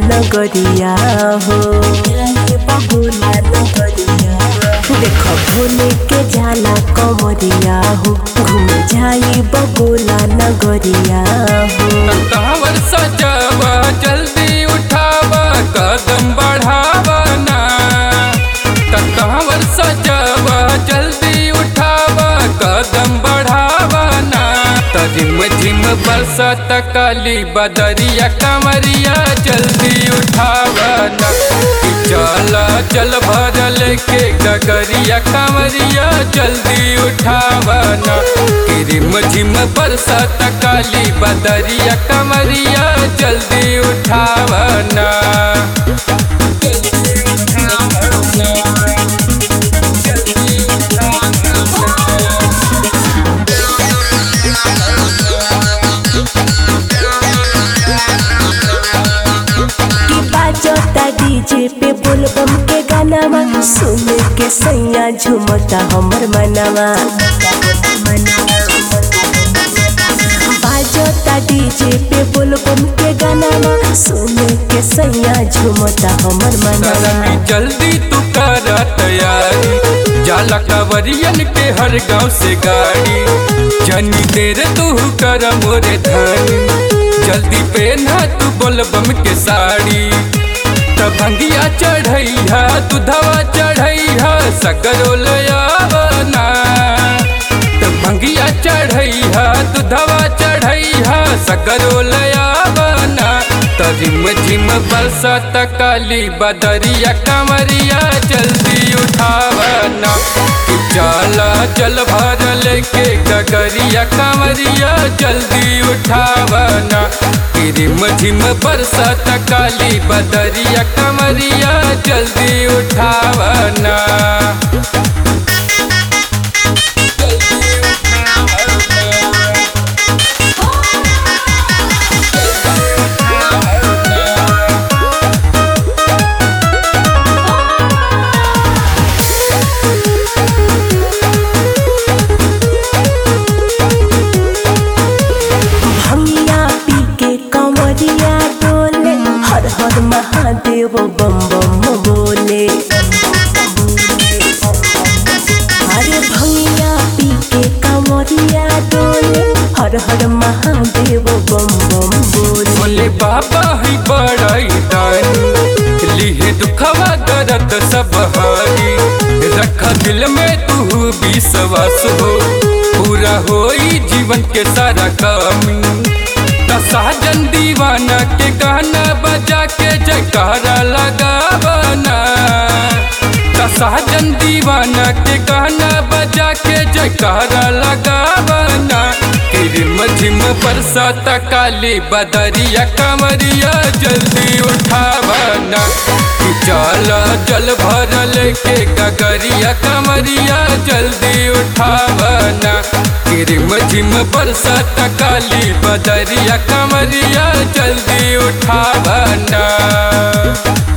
नगरिया हो जाइब भोला नगरिया देख भोले के जाला कमरिया हो घूम जाई बबोला नगरिया हो कांवर सजावा जल्दी उठावा कदम बढ़ावा ना कांवर सजावा जल्दी उठावा कदम बढ़ावा ना तजिम झिम बरसत काली बदरिया कमरिया जल्दी उठावा ना कि चला चल भरल के गगरिया कमरिया जल्दी उठावा ना कि रिम झिम बरसत काली बदरिया कमरिया जल्दी उठावा ना की बाजता डीजे पे बोलबम के गानावा सुन के सैया झुमता हमर मनवा बाजता डीजे पे बोलबम के गानावा सुन के सैया झुमता हमर मनवा करमी जल्दी तू कर तैयारी जाला कांवरियन के हर गांव से गाड़ी जनी देर तू कर मोरे धनी जल्दी पहना तू बोलबम के साड़ी तभंगिया चढ़ैया दूधवा चढ़ैया सगरो लयावना तभंगिया चढ़ैया दूधवा चढ़ैया सगरो लयावना तरिम झिम बरसत काली बदरिया कमरिया जल्दी उठावना कि चला जल भरल के गगरिया कमरिया जल्दी उठावना कि रिम झिम बरसत काली बदरिया कमरिया जल्दी उठावना भंगिया पी के कंवरिया डोले हर हर महादेव बम बम बोले अरे भंगिया पी के कंवरिया डोले हर हर महादेव बम बम बोले बोले बाबा है बड़ाई दानी लिहे दुखवा दर्द सब हारी रख दिल में तू विश्वास हो पूरा होई जीवन के सारा कमी साजन दीवाना के गाना बजा के जयकारा लगावना साजन दीवाना के गाना बजा के जयकारा लगावना रिम झिम बरसात काली बदरिया कमरिया जल्दी उठावना कि चला जल भरल के गगरिया कमरिया जल्दी उठावना कि रिम झिम बरसात काली बदरिया कमरिया जल्दी उठावना